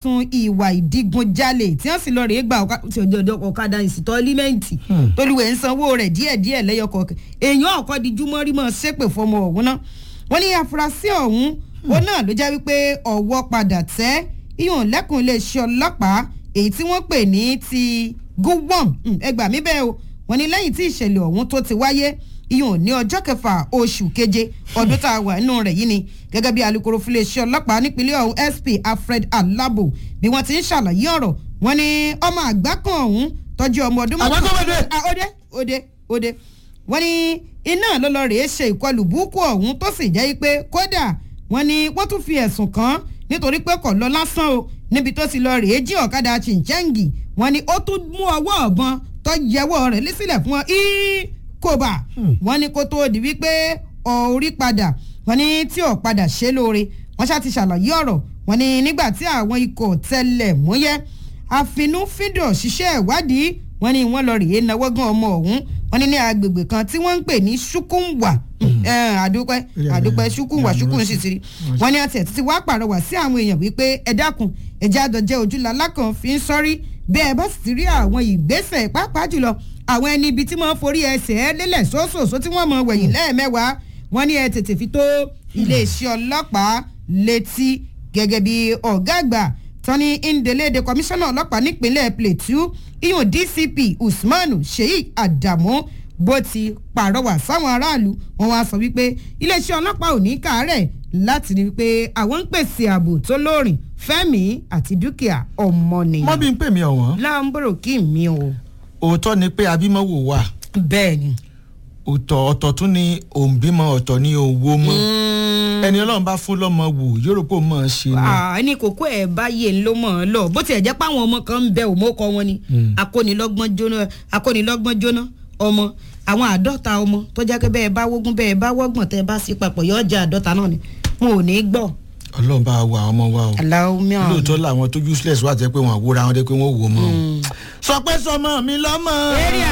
ẹ̀sùn ìwà ìdígunjalè tí wọ́n sì lọ rèé gba ọ̀kadà ìsìtọ́ límẹ́ǹtì tolúwẹ̀ ń sanwó rẹ̀ díẹ̀díẹ̀ lẹ́yọkọ̀ èèyàn ọ̀kọ́ di júmọ́rímọ́ ṣépè fọmọ ọ̀hún náà wọ́n ní afurasí ọ̀hún òun náà ló jẹ́ wípé ọ̀wọ́ padà tẹ́ ìyọ̀n lẹ́kùn iléeṣẹ́ ọlọ́pàá èyí tí wọ́n pè ní ti gúwọ́m ẹgbà mí bẹ́ẹ̀ o wọ́n ní lẹ́yìn tí ìṣẹ̀lẹ̀ ọ̀hún tó ti wáyé ìyọ̀n ní ọjọ́ kẹfà oṣù keje ọdún tá a wà nínú rẹ̀ yìí ni gẹ́gẹ́ bí alūkkóró fún iléeṣẹ́ ọlọ́pàá nípínlẹ̀ ọ̀hún sp alfred alabo bí wọ́n ti ń ṣàlàyé ọ̀rọ̀ wọ́n ní ọmọ àgbà kan ọ̀hún tọ́jú ọmọ ọdún Àgbà kan bẹ̀rẹ̀. Ah, òde òde òde wọ́n ní iná ló lọ rèé ṣe ìkọlù búkú ọ̀hún tó sì jẹ́ pé kódà wọ́n ní wọ́n tún fi ẹ̀sùn kàn án nítorí pé kò lọ lásán o níbi tó ti lọ rèé jí ọ̀kadà chinchengi wọ́n ní ó tún mú ọwọ́ ọ̀bọ̀n tó yẹwọ́ rẹ̀ lísílẹ̀ fún wọn íí kóbà wọ́n ní kó tóó di wípé orí padà wọ́n ní tí ò padà ṣe lóore wọ́n ṣáà ti ṣàlàyé ọ̀rọ̀ wọ́n ní nígbà tí àwọn ikọ̀ tẹlẹ̀ múyẹ́ àfinúfíndọ̀ ṣiṣẹ́ ìwádìí wọ́n ní wọ́n lọ rèé náwó gan ọmọ ọ̀hún wọ́n ní ní agbègbè kan tí wọ́n ń pè ní ṣùkúnwà àdúpẹ́ àdúpẹ́ ṣùkúnwà ṣùkún sì ti rí wọ́n ní àti ẹ̀ títí wàá pàrọwà sí àwọn èèyàn wípé ẹ dákun ẹ̀jẹ̀ àdọ̀jẹ́ ojúlá lákàn fi ń sọ́rí bẹ́ẹ̀ bá sì ti rí àwọn ìgbésẹ̀ pàápàá jùlọ àwọn ẹni ibi tí wọ́n forí ẹsẹ̀ ẹ lélẹ̀ sóṣòṣó tí wọ́n mọ̀ wẹ̀yìn lẹ́ẹ̀mẹ́wàá wọ́n ní ẹ tètè fi tó iléeṣẹ́ ọlọ́pàá létí gẹ́gẹ́ bí ọ̀gá àgbà tọ́ni ndelede kọmíṣánná ọlọ́pàá nípínlẹ̀ plateau iyun dcp usman sheik adamu bó ti pàrọwà sáwọn aráàlú wọn wá sọ wípé iléeṣẹ́ ọlọ́pàá ò ní kàárẹ̀ láti rí wípé àwọn ń pèsè ààbò tó lóòrìn fẹ́mi àti dúkìá ọmọnìyàn. wọ́n bí ń pè mí ọ̀wọ́n láǹbòrò kí mi o. òótọ́ ni pé abímọ́wò wà bẹ́ẹ̀ ni. ọ̀tọ̀ ọ̀tọ̀ tún ni òǹbímọ ọ̀tọ̀ ni òwò mọ́ ẹni ọlọ́run bá fún lọ́mọ wò yóò rò pé ó mọ̀ ọ́n ṣe ni. ẹni kókó ẹ̀ báyé ló mọ̀ ọ́n lọ bó tiẹ̀ jẹ́ pé àwọn ọmọ kan ń bẹ òmókọ wọn ni akónilọ́gbọ́n jóná akónilọ́gbọ́n jóná ọmọ àwọn àádọ́ta ọmọ tó jẹ́ pé bẹ́ẹ̀ bá wógún bẹ́ẹ̀ bá wọ́gbọ̀n tẹ́ bá sí papọ̀ yóò jẹ́ àádọ́ta náà ni wọn ò ní í gbọ́. ọlọ́run bá wa ọmọ wa o aláwọ̀ mìíràn. lóòótọ́ làwọn tó useless wà jẹ́ pé wọ́n àwòrán wọn dé pé wọ́n wò ó mọ́ o. sọ pé sọmọ mi lọ́mọ. Area